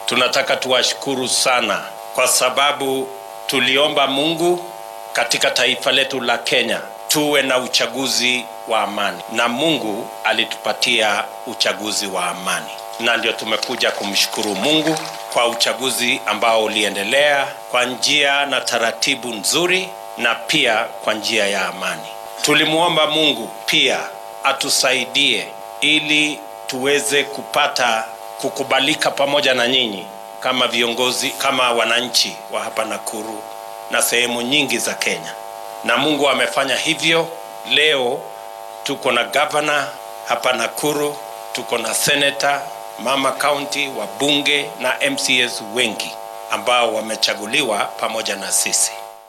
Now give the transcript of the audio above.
tunataka tuwashukuru sana kwa sababu tuliomba Mungu katika taifa letu la Kenya tuwe na uchaguzi wa amani, na Mungu alitupatia uchaguzi wa amani, na ndio tumekuja kumshukuru Mungu kwa uchaguzi ambao uliendelea kwa njia na taratibu nzuri na pia kwa njia ya amani. Tulimwomba Mungu pia atusaidie ili tuweze kupata kukubalika pamoja na nyinyi kama viongozi, kama wananchi wa hapa Nakuru na sehemu nyingi za Kenya, na Mungu amefanya hivyo. Leo tuko na gavana hapa Nakuru, tuko na seneta, mama county, wabunge na MCAs wengi ambao wamechaguliwa pamoja na sisi.